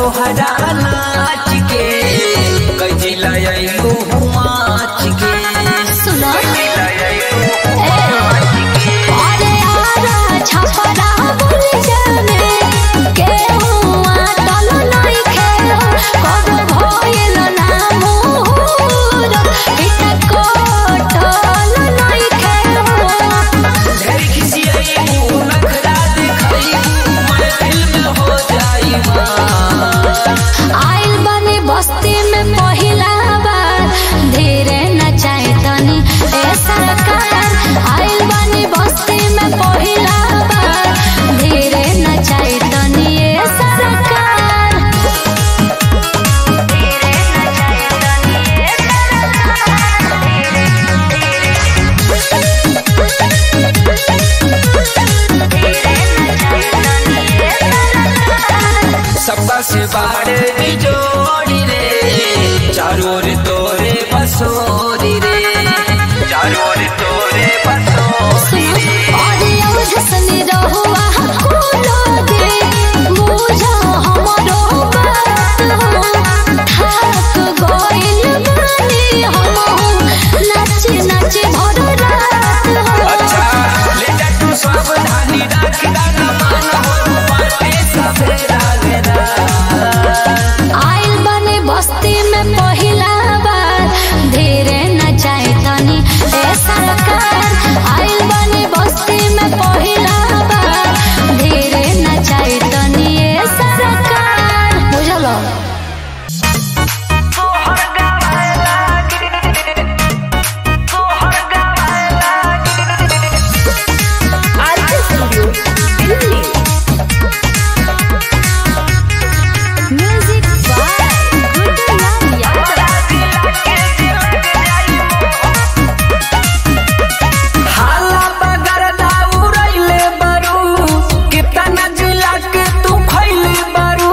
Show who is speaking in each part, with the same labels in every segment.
Speaker 1: तोहरा नाच के कजिला आइलू माच के
Speaker 2: सुनो
Speaker 1: कजिला आइलू
Speaker 2: ए, अरे आरा छपरा बुल जाने केहुआ टल नइखे कब भइल ना मोर पिता कोटल नइखे
Speaker 1: ढेर खिसियाइबू नखरा देखाइबू महफिल में हो जाइबा
Speaker 2: आइल बने बस्ती में पहिला बार धीरे नचाए तनी ए सरकार आइल बने बस्ती में पहिला बार धीरे नचाए तनी ए सरकार धीरे नचाए तनी ए
Speaker 1: सबका से बाड़े जोड़ी रे चारों ओर तोरे बसोरी रे चारों ओर तोरे बसोरी रे
Speaker 2: अरे अवधसनी रहुआ कोनो दे मुझा हमरो बात थाक गइल बानी हम नाच नाच भर रात
Speaker 1: अच्छा ले जा तू सावधानी राख दाना मान हो बाटे सबे रागेरा
Speaker 2: आइल बने बस्ती में पहिला बार धीरे नचाए तनी ए सरकार आइल बने बस्ती में पहिला बार धीरे नचाए तनी ए सरकार बुझलो म्यूजिक बाय गुड्डू
Speaker 1: हाला बगर दाउरैले बरू कितना जिला के तू खैले बरू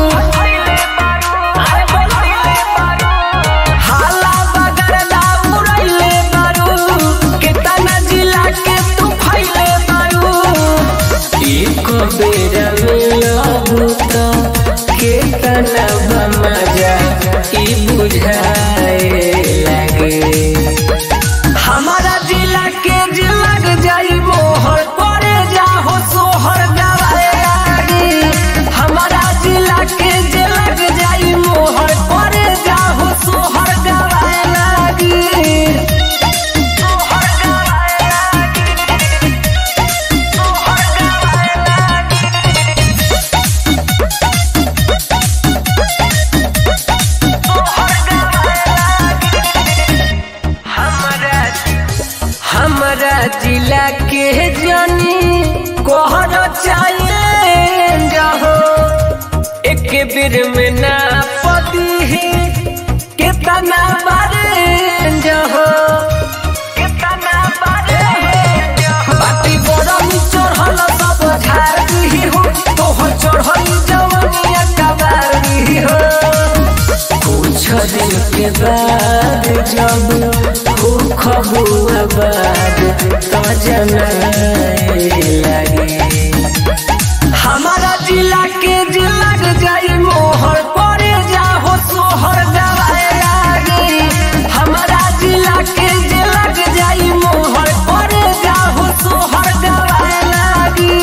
Speaker 1: हाला बगर दाउरैले बरू कितना जिला के तू खैले बरू एक बेर मिलबू तो कितना मजा ई बुझाए लगे हमारा जिला के जिलग जाई मोहर करे जाहो सोहर गवाए लागी हमारा जिला के जिलग जाई मोहर करे जाहो सोहर गवाए लागी सोहर गवाए लागी सोहर गवाए लागी सोहर गवाए लागी हमरा हमरा जिला के जानी कोहर चाहिए जहो एक बेर में ना पदी कितना बारे जहो कितना बारे बाटी बरम चढ़ल सब झाड़ दी हो तोहर चढ़ल जवनिया कबार दी हो कुछ दिन के बाद जब हो खबुआ बाद तो जनाए लगे हमारा जिला के जिलग जाई मोहर करे जाहो सोहर गवाए लागे हमारा जिला के जिलग जाई मोहर करे जाहो सोहर गवाए लागे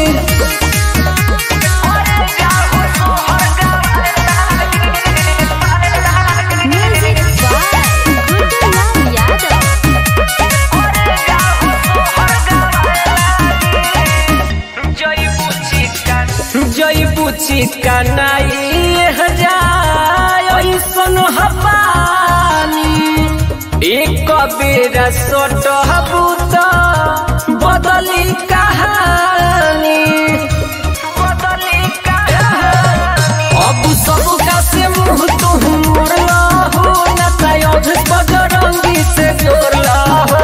Speaker 1: करे जाहो सोहर गवाए लागे
Speaker 2: म्यूजिक बाय गुड्डू यादव
Speaker 1: जई बुची कनाई हजार ऐसन हपानी एक बेरा सोट हबूत बदली कहानी बदली कहानी अब सब का से मुंह तुम मोड़ला हो न तयोध बजरंगी से जोड़ला हो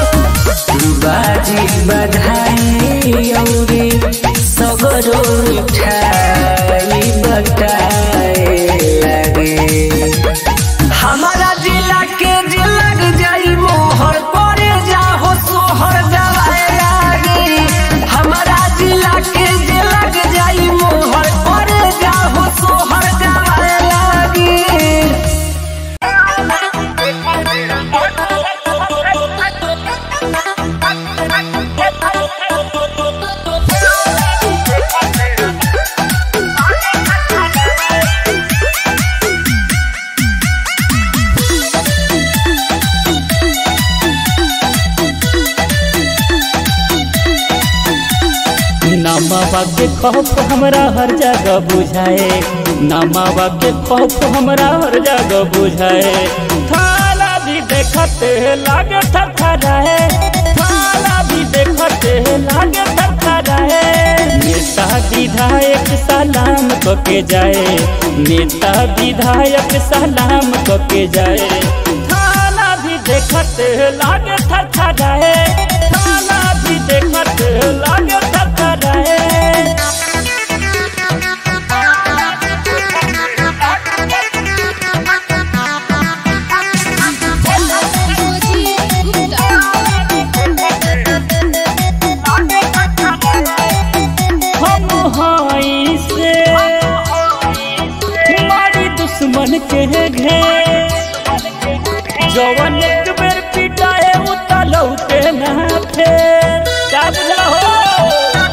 Speaker 1: बाजी बधाई औरी सगरो मिठाई बटाए लगे हमारा जिला के जिलग जाई मोहर करे जाहो सोहर गवाए लागे हमारा जिला के जिलग जाई मोहर करे जाहो सोहर गवाए
Speaker 3: नमावा के खौफ हमरा हर जगह बुझाए नमावा के खौफ हमरा हर जगह बुझाए थाला भी देखते लागे थरथराए थाला भी देखते लागे थरथराए नेता विधायक सलाम क के जाए नेता विधायक सलाम क के जाए थाला भी देखते लागे थरथराए थाला भी देखते लागे थरथराए हम हाई से मारी दुश्मन के घेर जवन एक बेर पिटाए उतलौते ना फेर क्या बुझला हो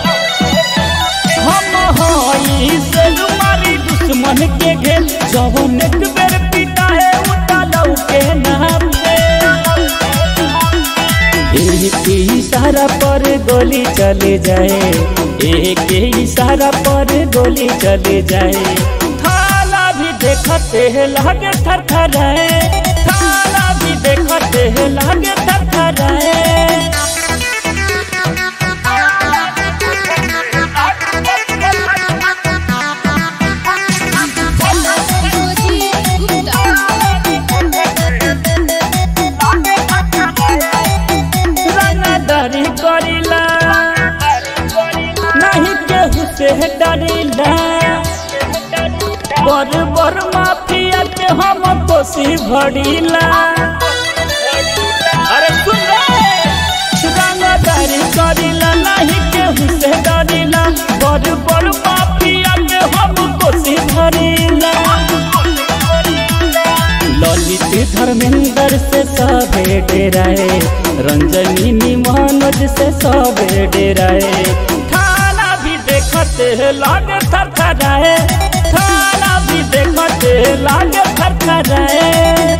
Speaker 3: हम हाई से मारी दुश्मन के घेर जवन एक बेर पिटाए उतलौते ना फेर एक इशारा पर गोली चले जाए एक इशारा पर गोली चले जाए थाला भी देखते हैं लागे थरथराए थाला भी देखते हैं लागे थरथराए रंगदारी करिला नहीं केहू से डरिला बर बर माफिया के हम कोसी भरिला अरे सुन रे रंगदारी करिला नहीं केहू से डरिला बर बर माफिया के हम कोसी भरिला ललित धर्मेंद्र से सबे डेराए रंजनी मनोज से सबे डेराए थाना भी देखते लागे थरथराए थाना भी देखते लागे थरथराए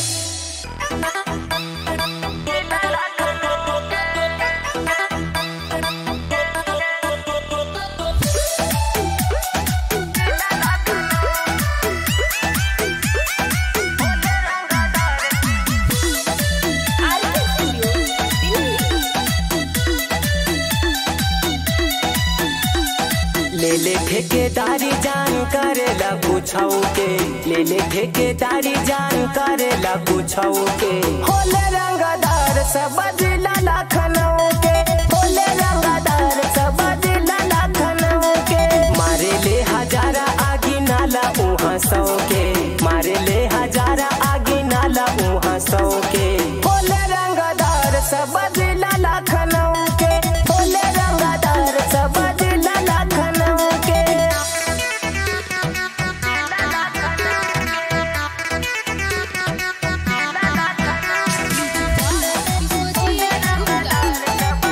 Speaker 1: ले ले ठेकेदारी जान करेला पूछाऊ के ले ले ठेकेदारी जान करेला पूछाऊ के होले रंगदार सब जिला लखनऊ के होले रंगदार सब जिला लखनऊ के मारे ले हजारा आगी नाला उहाँ सौ के मारे ले हजारा आगी नाला उहाँ सौ के होले रंगदार सब जिला लखनऊ के होले रंगदार सब जिला लखनऊ के
Speaker 2: Gusta.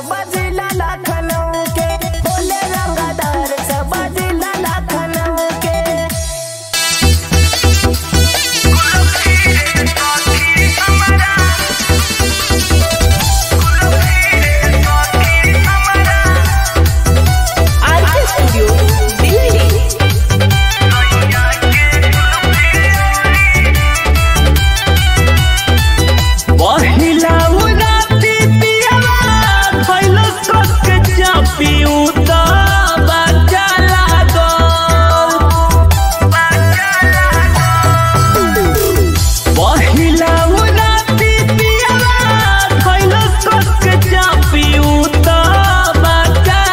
Speaker 1: सब जिला लखनऊ के होले रंगदार सब जिला लखनऊ के
Speaker 2: आरके स्टूडियो दिल्ली
Speaker 3: पहिला उराती पियला खइलो सक चापी उता बाचा लागल पहिला उराती पियला खइलो सक चापी उता बाचा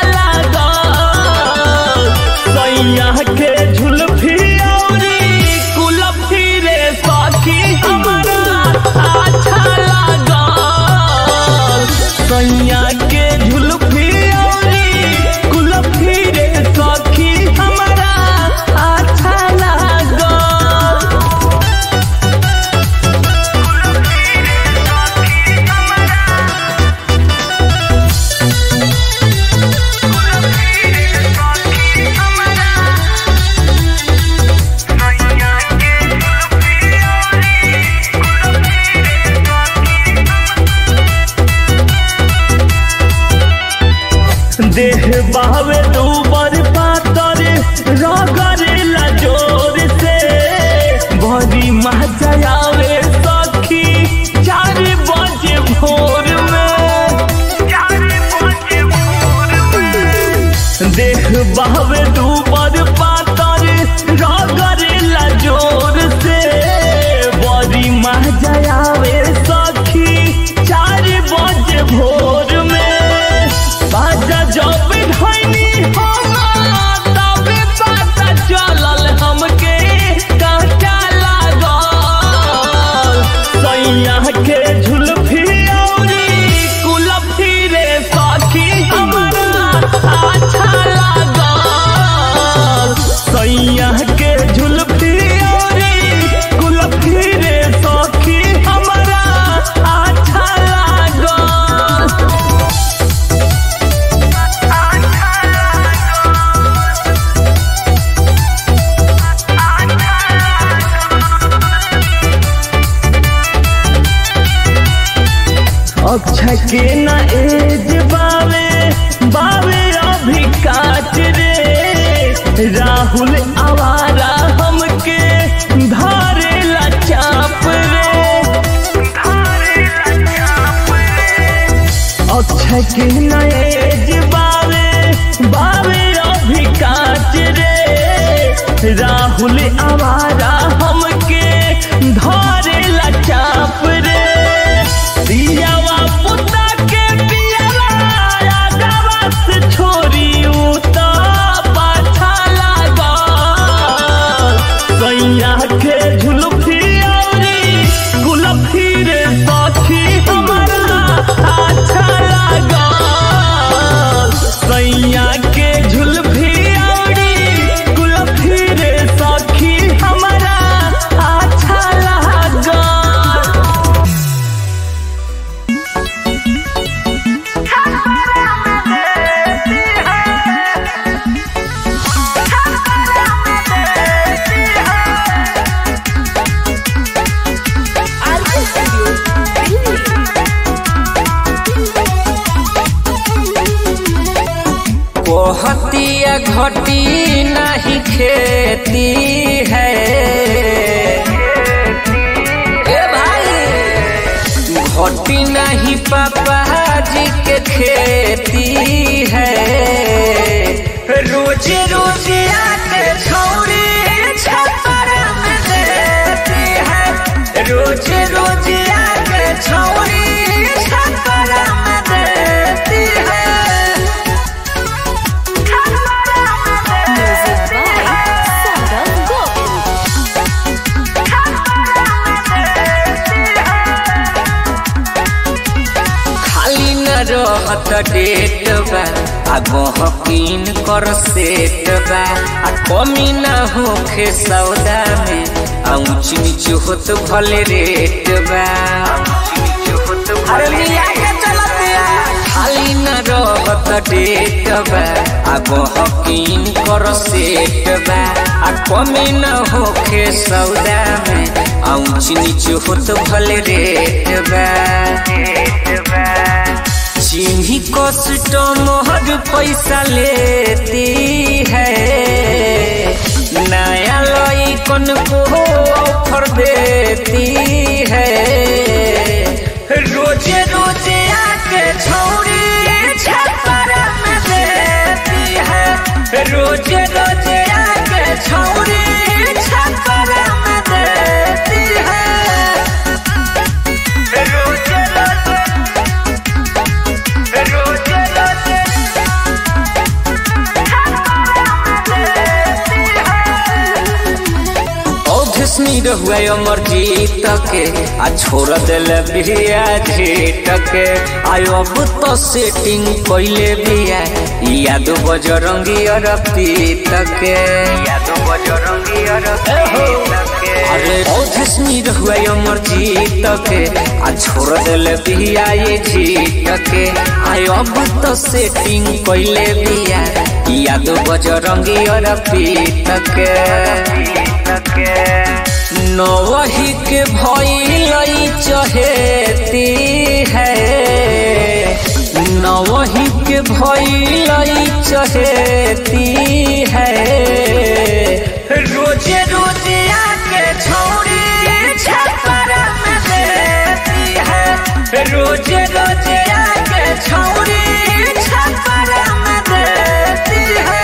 Speaker 3: लागल सैया के झुलफी औरी कुलफी रे सखी हमरा अच्छा लागल सैया के झुलफी औरी कुलफी रे सखी हमरा अच्छा लागल देह बावे दूबर पातर रगरेला जोर से बड़ी मजा आवे सखी चार बजे भोर में देह बावे दूबर पातर रगरेला जोर से बड़ी मजा आवे सखी चार बजे भोर में बाजा जब धैनी हम तबे पता चलल हमके काटा लागल सैया के झुलफी औरी कुलफी रे सखी हमरा अच्छा लागल सैया के झुलफी औरी कुलफी रे सखी हमरा अच्छा लागल अक्षय के न एज बावे बावे अभी काट रे राहुल आवारा हमके धारेला चाप रे अक्षय के न एज बावे बावे अभी काट रे राहुल आवारा हमके धारेला चाप रे दियावा पुता के पियला आगावा से छोरी उता पाछा लागल सैया के झुलफी औरी गुलफी रे सखी हमरा अच्छा लागल सैया के झुलफी औरी गुलफी रे सखी हमरा अच्छा लागल
Speaker 2: आरके स्टूडियो दिल्ली
Speaker 1: कोहतिया घटी नहीं खेती है ए भाई घटी नहीं पापा जी के खेती है रोज रोज आके छौरी छपर में देती है रोज रोज आके छौरी छपर में देती है
Speaker 2: म्यूजिक बाय सौरभ गोविल
Speaker 1: खाली न रहत डेट बा आ गहकीन कर सेट बा आ कमी न होखे सौदा में आ ऊंच नीच होत भले रेट बा अरे मिया के चलत या
Speaker 4: खाली न रहत डेट बा अब हकीन कर सेट बा आ कमी न होखे सौदा में ऊंच नीच होत भले रेट बा चिन्ही कस्टमर पैसा लेती है नया लई कन को ऑफर देती है रोजे रोजे आके छौरी छपर में देती है रोजे रोजे आके छौरी छपर में देती है रोजे रोजे रोजे रोजे औधसनी रहुए अमर जीत के आ छोड़ दिल बिया झेट के आयो अब तो सेटिंग पहले बिया याद बजरंगी और पीत के याद बजरंगी और अरे औधसनी रहुए अमर जीत के आ छोड़ दिल बिया ये जीत के आयो अब तो सेटिंग पहले बिया याद बजरंगी और पीत के नवही के भइलई चहेती है नवही के भइलई चहेती है रोजे रोजे आके छौरी छपर में देती है रोजे रोजे आके छौरी छपर में देती है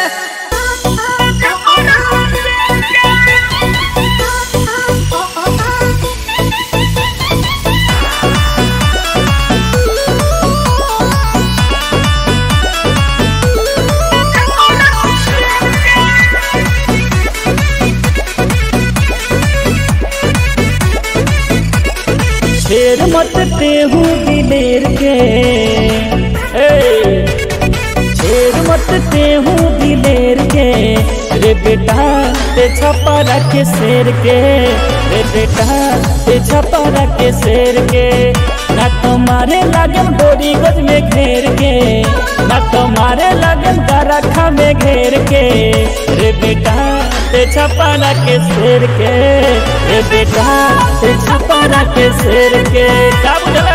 Speaker 3: शेर मत तेहू दिलेर के ए, शेर मत तेहू दिलेर के रे बेटा ते छपा रखे शेर के रे बेटा ते छपा रखे शेर के ना तुम्हारे लगन बोरी गज में घेर के ना तुम्हारे लगन गरखा में घेर के रे बेटा ते छपा रखे शेर के रे बेटा ते छपा रखे शेर के क्या बुझले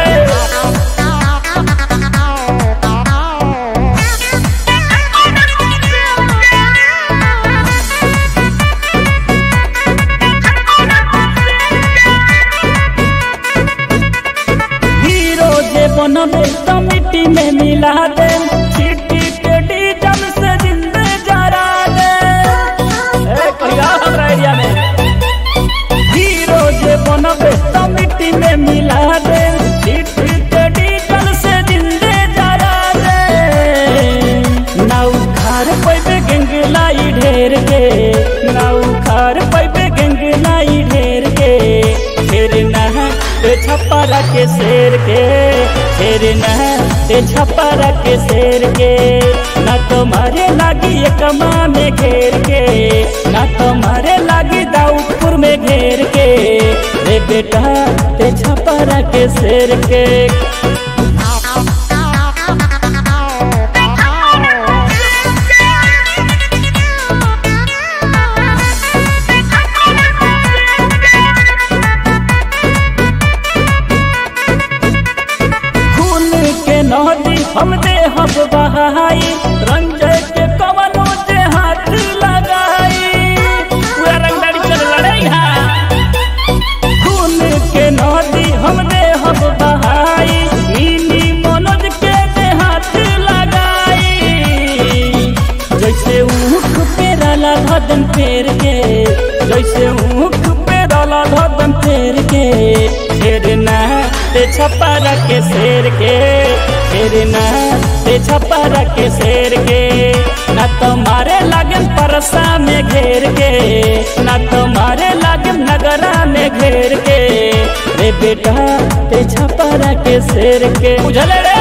Speaker 3: हीरो जे बनबे तो मिट्टी में मिला दे चिट्टी के डीजल से जिंदे जरा दे ए कहिया हमरा एरिया में हीरो जे बनबे तो मिट्टी में मिला दे चिट्टी के डीजल से जिंदे जरा दे ना उखाड़ पैबे गंगलाई ढेर के ना उखाड़ पैबे गंगलाई ढेर के फिर ना ते छपरा के शेर के फिर न ते छपरा के शेर के न तुम्हारे लागी ये कमा में घेर के न तुम्हारे लागी दाऊदपुर में घेर के रे बेटा ते छपरा के शेर के खून के नदी हम दे हम बहाई रंजय के कवनो जे हाथ लगाई पूरा रंगदारी चल लड़ाई हा खून के नदी हम दे हम बहाई नीली मनोज के दे हाथ लगाई जैसे ऊख पे डाला धदन फेर के जैसे ऊख पे डाला धदन फेर के फेर ना ते छपरा के शेर के फेर ना ते छपरा के शेर के ना तुम्हारे लगन परसा में घेर के ना तुम्हारे लगन नगरा में घेर के रे बेटा ते छपरा के शेर के बुझले रे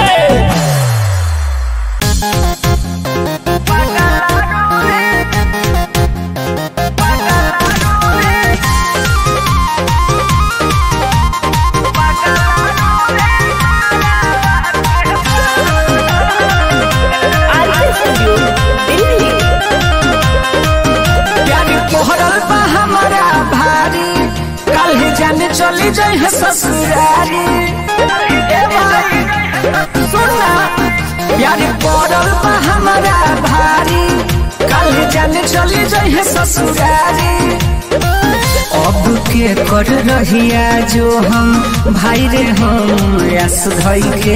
Speaker 5: Bye.
Speaker 1: चली जाई है ससुरारी ए भाई सुनना प्यारी पड़ल बा हमारा भारी कल जाने चली जाई है ससुरारी अब के कर रहिया जो हम भाई रे हम यस धई के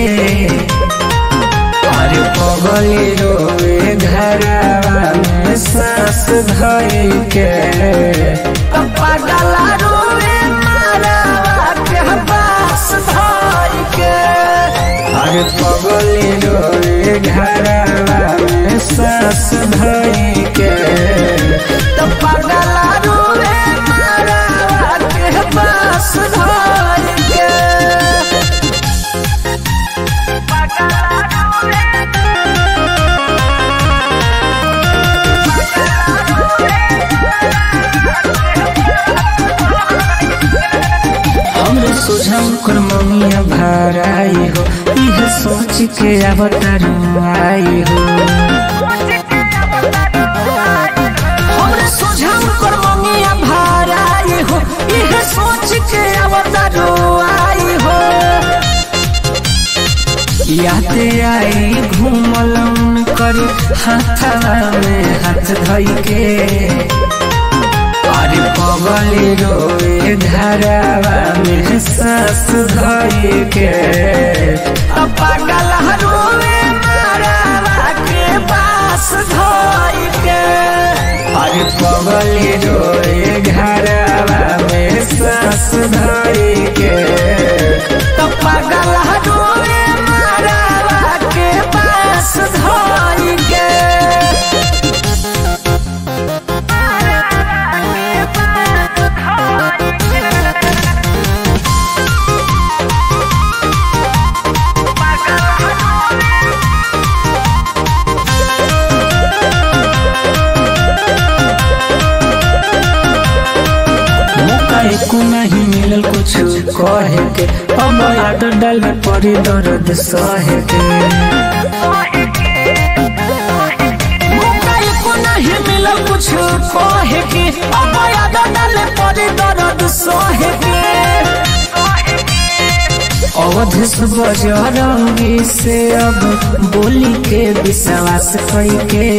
Speaker 1: अरे पगली रोए घरवा में सास धई के पप्पा डाला रोए मारवा के पास धई के अरे पगली रोए घरवा में सास धई के पप्पा डाला रोए मारवा के पास धई के हमरे सुझाव कर ममिया भराई हो यह सोच के अवतारू आई हो हमरे सुझाव कर ममिया भराई हो यह सोच के अवतारू आई हो याते आई घूमलन कर हाथवा में हाथ धई के अरे पगली रोए धरावा में सास धई के पागल रोए मारावा के पास धई के अरे पगली रोए घरावा में सास धई के पागल रोए मारावा के पास धई के मौका एको नहीं मिलल कुछ कहे के अब याद डाल पड़ी दर्द सहे के मौका एको नहीं मिलल कुछ कहे के अब याद डाल पड़ी दर्द सहे के अवधेश बजरंगी से अब बोली के विश्वास कई के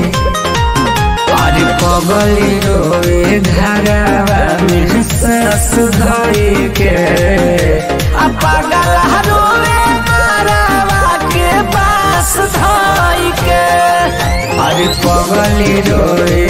Speaker 1: अरे पगली रोए घरवा में सास धई के आ पागल रोए मारवा के पास धई के अरे पगली रोए